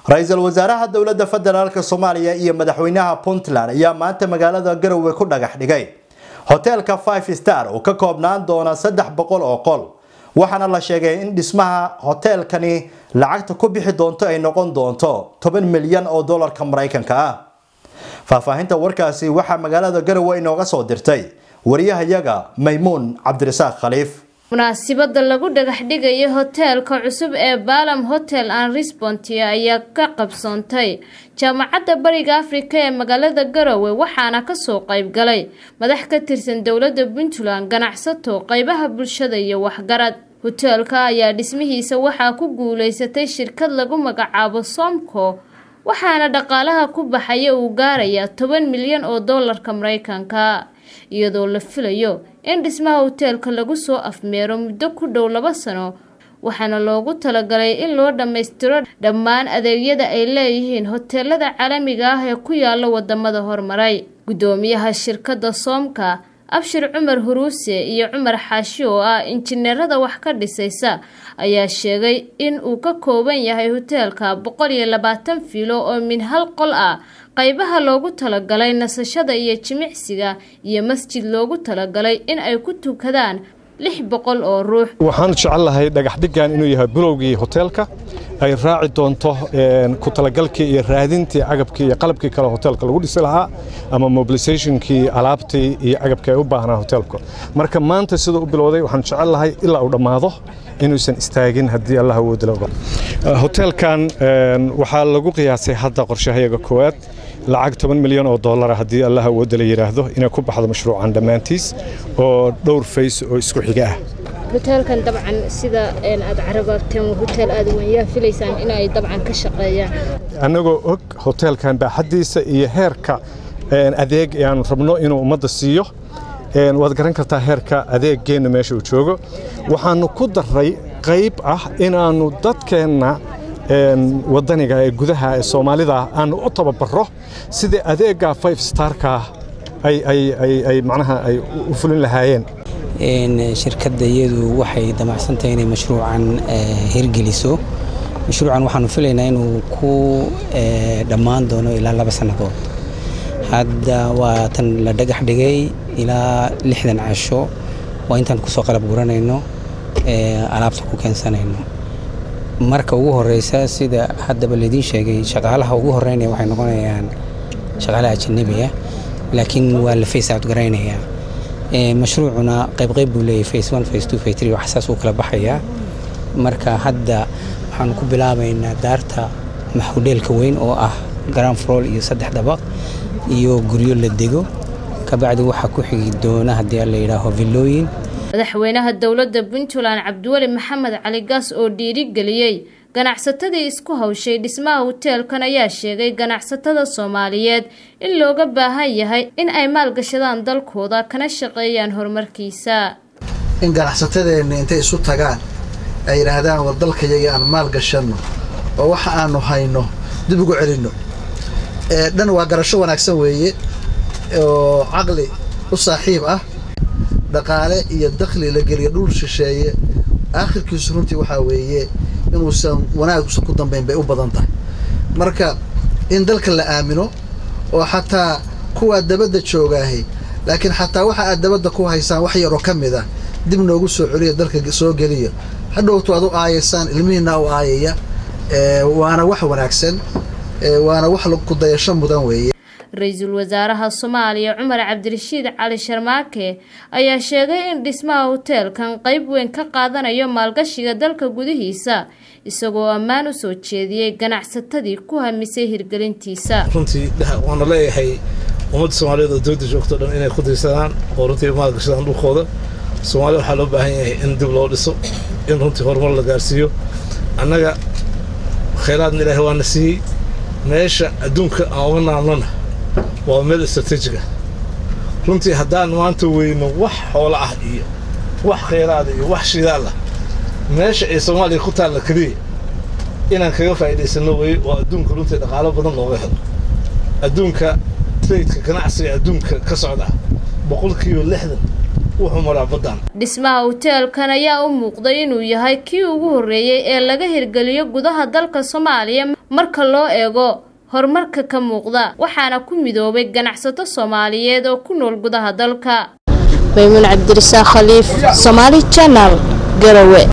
ra-iisul wasaaraha dowladda federaalk soomaaliya iyo madaxweynaha puntland ayaa maanta magaalada garowe ku dhagax dhigay hoteelka five star oo ka koobnaan doona saddex boqol oo qol waxaana la sheegay in dhismaha hoteelkani lacagta ku bixi doonto ay noqon doonto toban milyan oo dollarka maraykanka ah faahfaahinta warkaasi waxaa magaalada garowe inooga soo dirtay wariyahayaga maymuun cabdirasaaq khaliif munaasibada lagu dhagax dhigayo hoteelka cusub ee balam hotel an respontia ayaa ka qabsoontay jaamacadda bariga afrika ee magaalada garowe waxaana kasoo qayb galay madax ka tirsan dowladda puntland ganacsato qeybaha bulshada iyo waxgarad hoteelka ayaa dhismihiisa waxaa ku guuleysatay shirkad lagu magacaabo somco waxaana dhaqaalaha ku baxaya uu gaarayaa toban milyan oo doolarka mareykanka iyadoo la filayo in dhismaha hoteelka lagu soo afmeero muddo ku dhow laba sano waxaana loogu talagalay in loo dhammaystiro dhammaan adeegyada ay leeyihiin hoteelada caalamiga ah ee ku yaala wadamada horumaray guddoomiyaha shirkadda soomka abshir cumar huruuse iyo cumar xaashi oo ah injineerada wax ka dhisaysa ayaa sheegay in uu ka kooban yahay hoteelka boqol iyo labaatan fiilo oo min hal qol ah qaybaha loogu talagalay nasashada iyo jimicsiga iyo masjid loogu talagalay in ay ku tukadaan lix boqol oo ruux waxaan jecel lahay dhagaxdhigan inuu yahay bilowgii hoteelka ay raaci doonto ku talagalkii iyo raadintii agabkii iyo qalabkii kale hoteelka lagu dhisi lahaa ama mobilisationkii alaabtii iyo agabkii ay u baahnaa hoteelka marka maanta sida u bilowday waxaan jecel lahay ilaa uu dhammaado inuusan istaagin haddii allah awoodila hoteelkan waxaa lagu qiyaasay hadda qorshahayaga koowaad lacag toban milyan oo dollara haddii allah awoodda la yidhaahdo inay ku baxdo mashruucan dhammaantiis oo dhowr fays oo isku xiga ah hoteelkan dabcan sida aad carababteen hotel aad weynyaa filaysaan inay dabcan ka shaqeeyaan annagoo og hoteelkan baaxaddiisa iyo heerka adeeg ee aanu rabno inuu ummadda siiyo waad garan kartaa heerka adeeggeenna meesha uu joogo waxaannu ku darray qayb ah inaannu dadkeenna wadaniga ee gudaha ee soomaalida aanu u tababaro sidai adeegga five starka ay macnaha ay u fulin lahaayeen shirkadda iyadu waxay damacsantahay inay mashruucan hirgeliso mashruucan waxaanu filaynaa inuu ku dhammaan doono ilaa laba sannadood hadda waa tan la dhagax dhigay ilaa lixdan casho waa intaan kusoo qalab guranayno alaabta ku keensanayno marka ugu horeysa sida haddaba laydiin sheegay shaqaalaha ugu horeynaya waxay noqonayaan shaqaalaha ajanabiga laakiin waa la face out garaynayaa mashruucuna qaybqayb buu leeyahay face one face two face three waxsaas uu kala baxayaa marka hadda waxaanu ku bilaabaynaa daarta maxudheelka weyn oo ah ground floor iyo saddex dabaq iyo guryo la dego kabacdi waxaa ku xigi doona haddii la yidhaaho villooyin madaxweynaha dowladda puntland cabdiweli maxamed cali gaas oo dhiirigeliyey ganacsatadii isku hawshay dhismaha hoteelkan ayaa sheegay ganacsatada soomaaliyeed in looga baahan yahay in ay maalgashadaan dalkooda kana shaqeeyaan horumarkiisa in ganacsatadeenna intay isu tagaan ay yidhaahdaan war dalkayaga aan maal gashanno oo waxa aanu hayno dib ugu celinno dhan waa garasho wanaagsan weeye oo caqli u saaxiib ah dhaqaale iyo dakhli la geliya dhul shisheeye aakhirkiisu runtii waxaa weeye inuusan wanaagusan ku dambayn bay u badan tahay marka in dalka la aamino oo xataa kuwaa dabadda joogaahay laakiin xataa waxa aad dabadda ku haysaan wax yaroo ka mid ah dib noogu soo celiya dalka soo geliya hadhowtu aad u aayaysaan ilmihiinna u aayaya waana wax wanaagsan waana wax ku dayasho mudan weeye ra-iisul wasaaraha soomaaliya cumar cabdirashiid cali sharmaake ayaa sheegay in dhismaha hoteelkan qayb weyn ka qaadanayo maalgashiga dalka gudihiisa isagoo ammaan u soo jeediyey ganacsatadii ku hamisay hirgelintiisa runtii waana leeyahay ummadda soomaaliyeed oo dowladda joogto dhan inay ku diirsadaan oo runtii maalgashadaan dhulkooda soomaalida waxaa loo baahan yahay in dib loo dhiso in runtii horumar la gaarsiiyo annaga khayraadna ilaahay waana siiyey meesha adduunka aan uga naalnona waa meel istraatiijiga runtii haddaan maanta weyno wax xoolo ah iyo wax khayraada iyo wax shidaal ah meesha ay soomaaliya ku taalla keliya inaan kaga faa'iidaysanno weye oo adduunka runtii dhaqaalo badan looga helo adduunka traydka ganacsiga adduunka ka socda boqolkiiba lixdan wuxuu maraa baddan dhismaha hoteelkan ayaa u muuqday inuu yahay kii ugu horreeyey ee laga hirgeliyo gudaha dalka soomaaliya marka loo eego horumarka ka muuqda waxaana ku midoobay ganacsato soomaaliyeed oo ku nool gudaha dalka maymuun cabdirasaaq khaliif somaali janal garowe